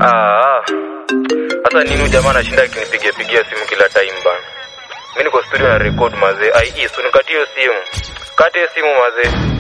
Ah, sasa nini jamaa anashinda akinipigia pigia simu kila time bana. Mimi niko studio na record mazee. Ai, so nikatie hiyo simu. Kate hiyo simu mazee.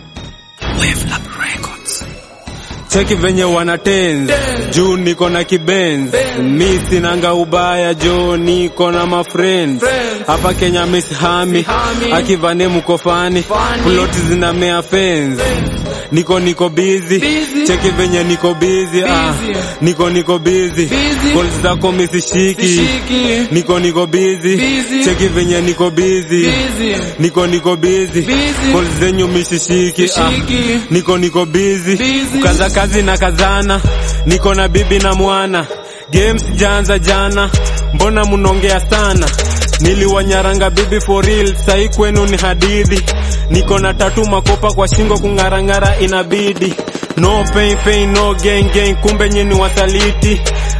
Cheki venye wanatenz juu niko na kibenz mi sinanga ubaya jo niko na mafriend hapa Kenya miss hami akivane mukofani ploti zinamea fence niko niko busy cheki venye niko busy ah niko niko busy calls zako misishiki niko niko busy cheki venye niko busy niko niko busy calls zenyu misishiki ah niko niko busy ukaza kazi na kazana niko na bibi na mwana games janza jana mbona munongea sana niliwanyaranga bibi for real sai kwenu ni hadithi niko na tatu makopa kwa shingo kung'arang'ara inabidi no pain pain no gain gain kumbe nyini wasaliti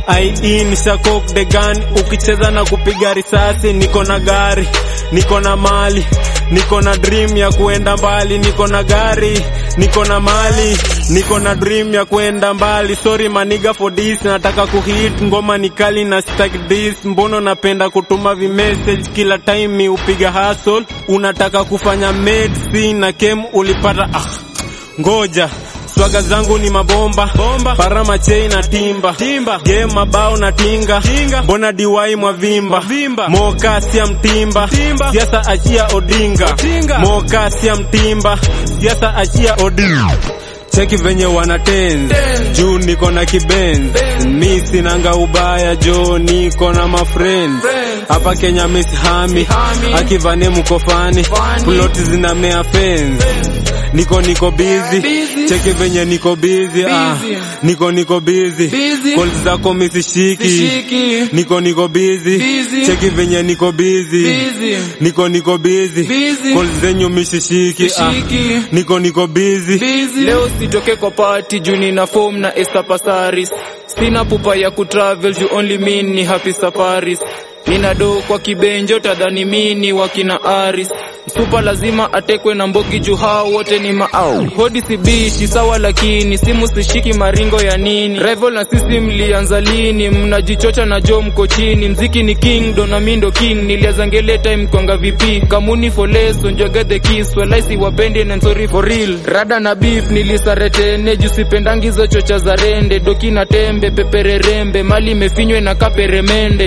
ie nishakok the gun ukicheza na kupiga risasi niko na gari niko na mali niko na dream ya kuenda mbali niko na gari niko na mali niko na dream ya kuenda mbali sorry maniga for this nataka kuhit ngoma ni kali na stack this mbono napenda kutuma vimessage kila time mi upiga hustle unataka kufanya medicine na kem ulipata ah ngoja swaga zangu ni mabomba bomba parama chei na timba timba game mabao na tinga tinga mbona diwai mwavimba vimba moka sia mtimba timba siasa achia odinga tinga moka sia mtimba siasa achia odinga cheki venye wanatenz juu niko na kibenz mi sinanga ubaya jo niko na mafriend hapa Kenya miss hami akivane mukofani ploti zinamea fence niko niko busy cheki venye niko busy ah niko niko busy calls zako misishiki niko niko busy cheki venye niko busy niko niko busy calls zenyu misishiki ah niko niko busy leo sitoke kwa party juu nina form na Esther Pasaris sina pupa ya kutravel juu only me ni happy safaris nina do kwa kibenjo tadhani mini wakina aris msupa lazima atekwe na mbogi juu hao wote ni maau hodi sibishi sawa lakini simu sishiki maringo ya nini rival na sisi mlianza lini mnajichocha na jo mko chini mziki ni king dona mindo king nilianza ngele time kwanga vipi kamuni for less onjoge the kiss walaisi wapende and sorry for real rada na beef nilisaretene juu sipendangi hizo chocha za rende doki na tembe pepererembe mali imefinywe na kaperemende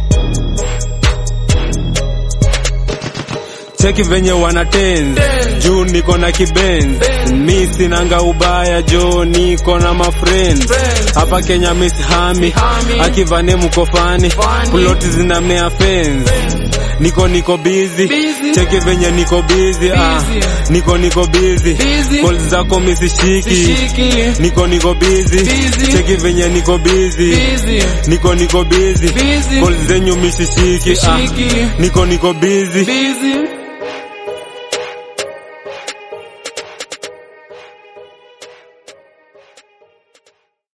cheki venye wanatenz juu niko na kibenz mi sinanga ubaya jo niko na mafriend hapa Kenya miss hami akivane mukofani ploti zinamea fence niko niko busy cheki venye niko busy ah niko niko busy calls zako misishiki niko niko busy cheki venye niko busy niko niko busy calls zenyu misishiki ah niko niko busy busy